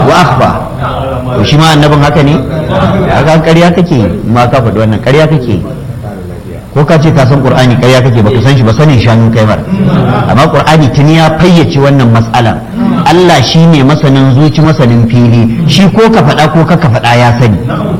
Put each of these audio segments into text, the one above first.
wa akhfa to shi ma annabin haka ne haka ƙarya kake ma ka faɗi wannan ƙarya kake ko ka ce ka san qur'ani ƙarya kake baka san shi ba sanin shanu kai mar amma qur'ani tuni ya fayyace wannan mas'alar Allah shi ne masanin zuci masanin fili shi ko ka faɗa ko ka faɗa ya sani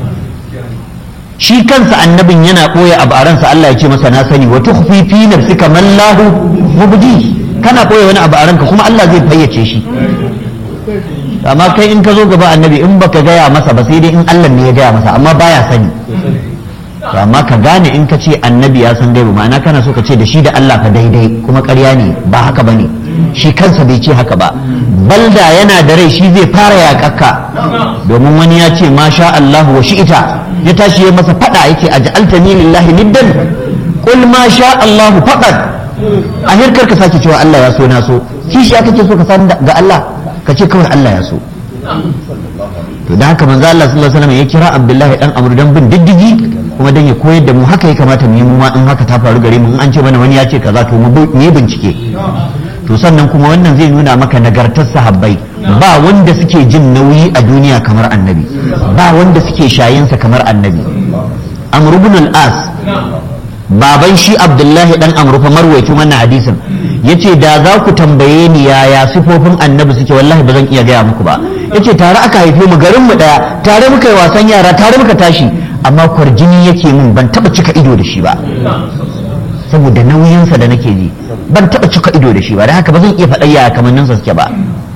shi kansa annabin yana ɓoye abu a ransa Allah ya ce masa na sani wa tukhfi fi nafsika man lahu mubdi kana ɓoye wani abu a ranka kuma Allah zai fayyace shi amma kai in ka zo gaba annabi in baka gaya masa ba sai dai in Allah ne ya gaya masa amma baya sani to amma ka gane in ka ce annabi ya san gaibu ma'ana kana so ka ce da shi da Allah fa daidai kuma ƙarya ne ba haka bane shi kansa bai ce haka ba balda yana da rai shi zai fara yaƙakka domin wani ya ce ma sha Allah wa shi'ita ya tashi ya masa fada yake aj'altani lillahi niddan qul ma sha Allah faqat a hirkar ka sake cewa Allah ya so na so kishi aka ce so ka san ga Allah ka ce kawai Allah ya so to da haka manzo Allah sallallahu alaihi wasallam ya kira Abdullahi dan Amr dan bin diddigi kuma dan ya koyar da mu haka ya kamata mu yi mu ma in haka ta faru gare mu in an ce mana wani ya ce kaza to mu yi bincike to sannan kuma wannan zai nuna maka nagartar sahabbai ba wanda suke jin nauyi a duniya kamar annabi ba wanda suke shayinsa kamar annabi amr ibn al-as baban shi abdullahi dan amru fa marwayacin wannan hadisin yace da za ku tambaye ni yaya sifofin annabi suke wallahi ba zan iya gaya muku ba yace tare aka haife mu garin mu daya tare muka yi wasan yara tare muka tashi amma kwarjini yake min ban taba cika ido da shi ba saboda nauyinsa da nake ji ban taba cika ido da shi ba da haka ba zan iya faɗa yaya kamanninsa suke ba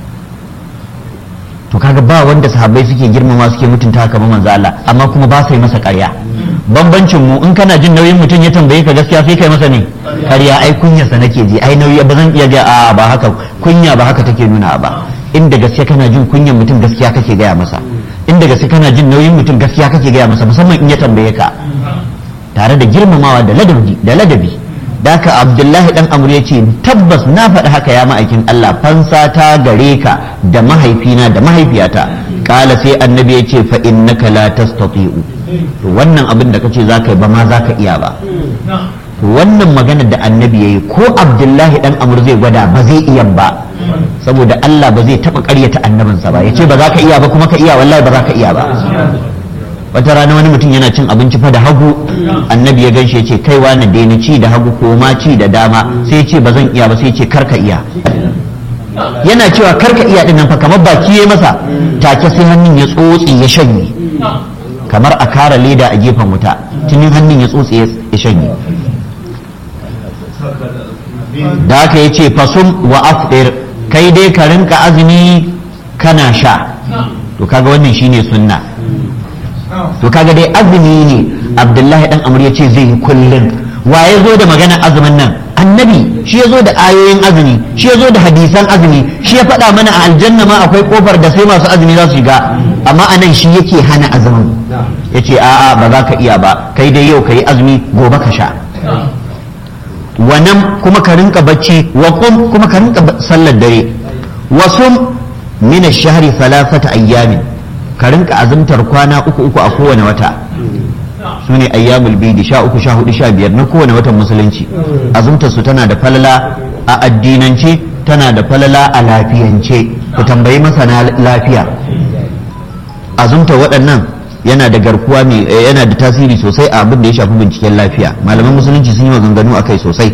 to kaga ba wanda sahabbai suke girmama suke mutunta kamar manzo Allah amma kuma ba sai masa ƙarya bambancin mu in kana jin nauyin mutum ya tambaye ka gaskiya sai kai masa ne ƙarya ai kunyarsa nake ji ai nauyi ba zan iya ga a ba haka kunya ba haka take nuna ba inda gaskiya kana jin kunyan mutum gaskiya kake gaya masa inda gaskiya kana jin nauyin mutum gaskiya kake gaya masa musamman in ya tambaye ka tare da girmamawa da ladabi da ladabi da haka abdullahi dan amur ya ce tabbas na faɗi haka ya ma'aikin allah fansa ta gare ka da mahaifina da mahaifiyata kala sai annabi ya ce fa innaka la tastati'u to wannan abin da kace zaka yi ba ma zaka iya ba to wannan magana da annabi yayi ko abdullahi dan amur zai gwada ba zai iya ba saboda allah ba zai taba ƙaryata annabinsa ba yace ba za ka iya ba kuma ka iya wallahi ba za ka iya ba wata rana wani mutum yana cin abinci fa da hagu annabi ya ganshe ce kai wani daina ci da hagu ko ma ci da dama sai ce ba zan iya ba sai ce karka iya yana cewa karka iya din nan fa kamar baki ya masa take sai hannun ya tsotse ya shanye kamar a kara leda a gefen wuta tunin hannun ya tsotse ya shanye da haka ya ce fasum wa afdir kai dai ka rinka azumi kana sha to kaga wannan shine sunna to kaga dai azumi ne abdullahi dan amur ya ce zai yi kullum wa ya zo da maganar azumin nan annabi shi ya zo da ayoyin azumi shi ya zo da hadisan azumi shi ya faɗa mana a aljanna ma akwai kofar da sai masu azumi za su shiga amma anan shi yake hana azumin ya ce a'a ba za ka iya ba kai dai yau ka yi azumi gobe ka sha wannan kuma ka rinka bacci wa kum kuma ka rinka sallar dare wasum min ash-shahri thalathata ayyamin ka rinka azumtar kwana uku uku a kowane wata su ne ayyamul bidi sha uku sha hudu sha biyar na kowane watan musulunci azumtar su tana da falala a addinance tana da falala a lafiyance ku tambayi masana lafiya azumtar waɗannan yana da garkuwa mai yana da tasiri sosai a abin da ya shafi binciken lafiya malaman musulunci sun yi maganganu a kai sosai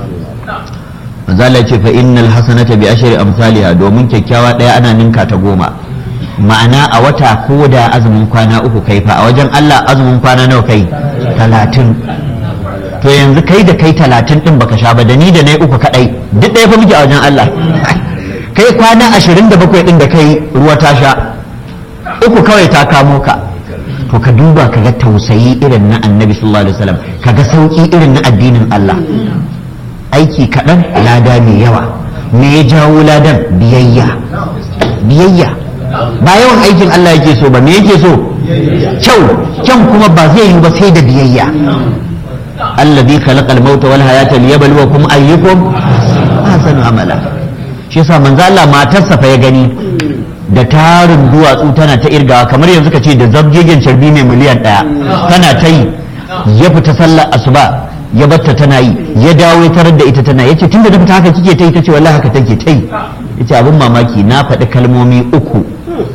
manzala ce fa innal hasanata bi ashri amsalha domin kyakkyawa ɗaya ana ninka ta goma ma'ana a wata ko da azumin kwana uku kai fa a wajen Allah azumin kwana nawa kai talatin to yanzu kai da kai talatin din baka sha ba da ni da na uku kadai duk ɗaya fa muke a wajen Allah kai kwana ashirin da bakwai din da kai ruwa ta sha uku kawai ta kamo ka to ka duba ka ga tausayi irin na annabi sallallahu alaihi wasallam ka ga sauki irin na addinin Allah aiki kaɗan lada mai yawa me ya jawo ladan biyayya biyayya ba yawan aikin Allah yake so ba me yake so kyau kyan kuma ba zai yi ba sai da biyayya allazi khalaqa al-mauta wal hayata liyabluwakum ayyukum ahsanu amala shi yasa manzo Allah matarsa fa ya gani da tarin duwatsu tana ta irgawa kamar yanzu ka ce da zabgegen carbi mai miliyan ɗaya tana ta yi ya fita sallar asuba ya batta tana yi ya dawo ya tarar da ita tana yace tunda da fita haka kike ta yi tace wallahi haka take ta yi yace abin mamaki na faɗi kalmomi uku